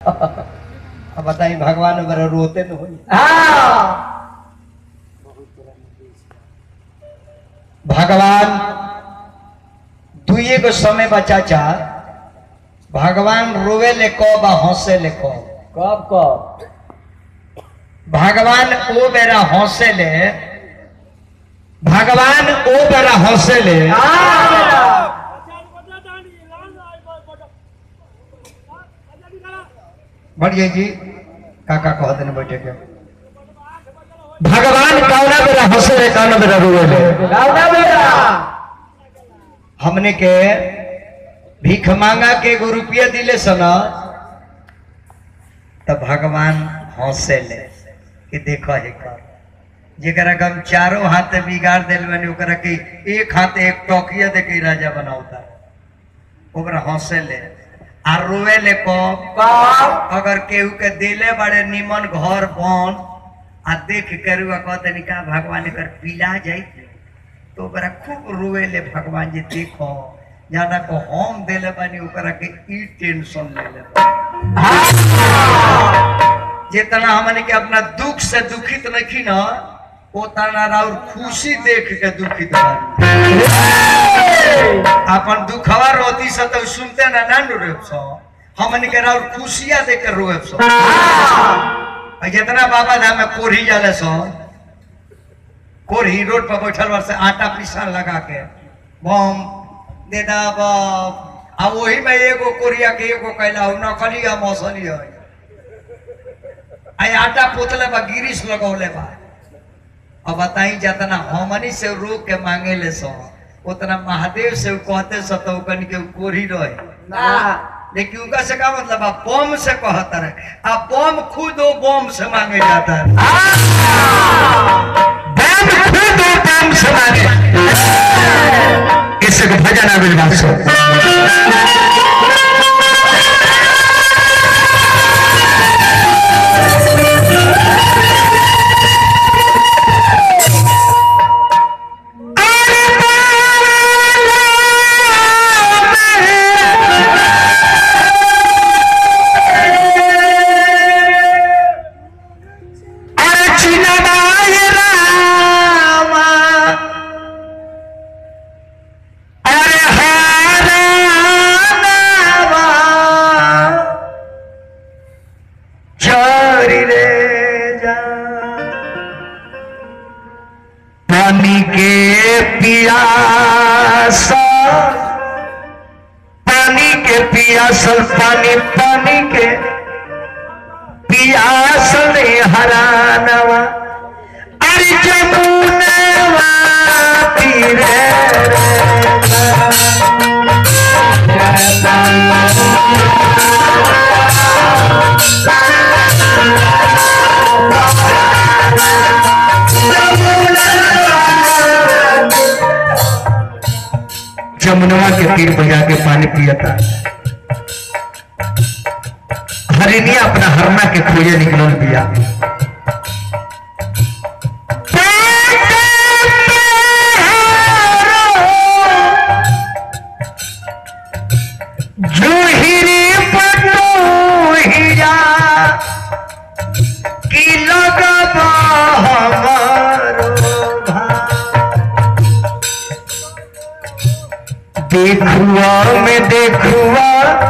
अब बताई भगवान बड़ा रोते न होई हाँ भगवान दुए गो समय बचा चा भगवान रोवे ले कब आ हंसे ले कब कब कब भगवान ओ बेरा हंसे ले भगवान ओ बेरा हंसे ले बढ़िया जी काका कहते न बैठे के भगवान कौना बेरा हंसे ले कौना बेरा रोवे ले लाउना बेटा हमने के भीख मांगा के एगो रुपया दिले सन तब भगवान हंसे ले कि देखो हे कर जेकरा के हम चारों हाथ बिगाड़ दिल बनी ओकरा के एक हाथ एक टोकिया दे के राजा बनावता ओकरा हंसे ले आ रोवे ले कब कब अगर केहू के दिले बड़े निमन घर बन आ देख के रुआ कहते का भगवान एकर पीला जाई तो ओकरा खूब रोए ले भगवान जी देखो जाना को हम देले बानी ओकरा के ई टेंशन ले ले जितना हमने के अपना दुख से दुखित नहीं न उतना और खुशी देख के दुखित बानी अपन दुखवा रोती से तो सुनते ना ना नु रोब सो हमन के और खुशियां देख के रोब सो आ जितना बाबा धाम में कोढ़ी जाले सो कोढ़ी रोड पर बैठल बार से आटा पीसा लगा के बम दे दा बम आ वही में एगो कोरिया के एगो कैला हो नकली है मौसली है आई आटा पोतले बा गिरिश लगौले बा अब बताई जितना हमनी से रोक के मांगे ले सो उतना महादेव से उ कहते सो तो कन के उ कोढ़ी रहे ना लेकिन उनका से का मतलब है बम से कहता है अब बम खुद वो बम से मांगे जाता है बम खुद वो बम से मांगे इससे को भजन आबिल बात सो अरे चिन्नाय रामा अरे हारावा चोरी रे जा पानी के पियासा पानी के पियासल पानी पानी के पियासल हरानवा अरे जमुनवा तीरे जमुनवा के तीर बजा के पानी पियता हरिणिया अपना हरना के खोजे निकलल बिया जूहिरी पटोहिया की लगबा हमारो देखुआ में देखुआ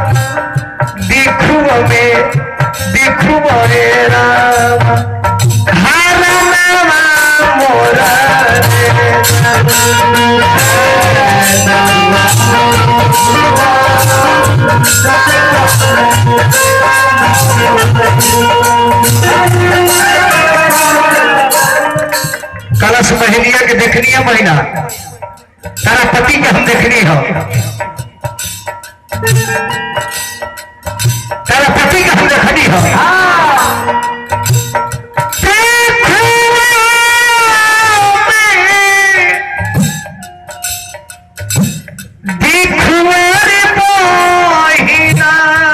देखुआ में देखुआ रे राम हरनामा मोरा रे कलश महीनिया के देखनी है महीना तारा पति के हम देखनी हो तारा पति के हम देखनी हो देखुआरे बहिना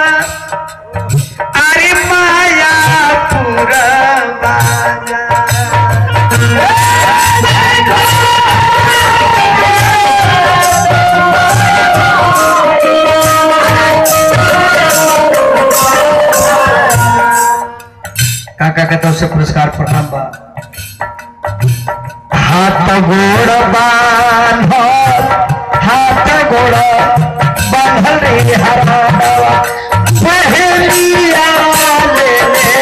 अरे माया पूरा बाजा काका के तरफ से पुरस्कार प्रणाम बा हाथ गोड़ बांधल हाथ गोड़ बांधल रे हरावा पहलिया ले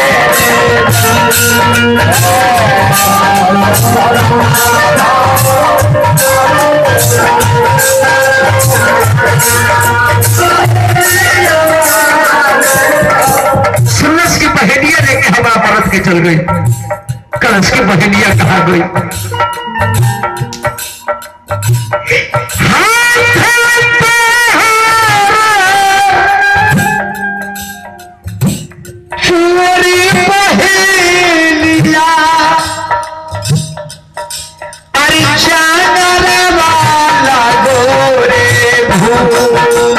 सुनस की बहेलिया लेके हवा परत के चल गई कलश की बहेलिया कहा गई चोरी बहेलिया अरे चानर वाला गोरे भू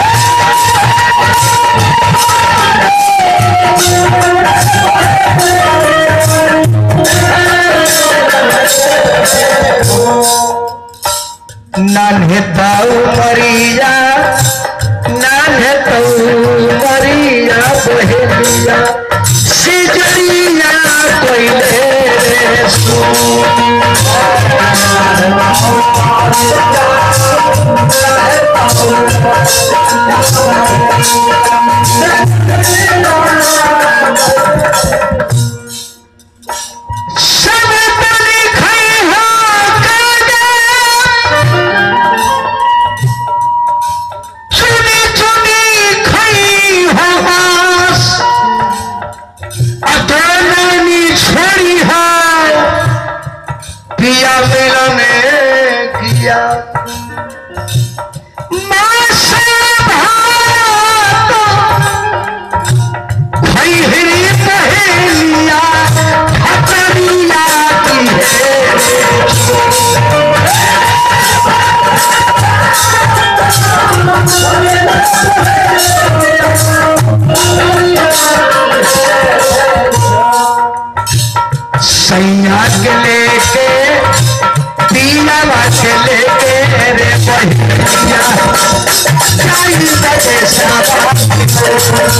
नान्हे ताऊ मरिया नान्हे ताऊ मरिया बहेलिया सिजरिया कोइले रे सो सब तनी खई हो कागा चुनी चुनी खई हो बास अतनानी छोड़ी है पिया मिलने किया माँ से भात खई हिरी पहेलिया खतरिया की है सैया के लेके पीला के लेके रे बहिया जाई बजे साबा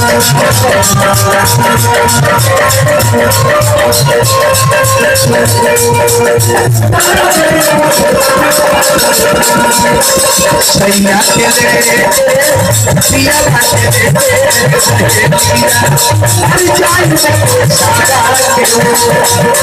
सैया के लेके पीला के लेके जाई बजे साबा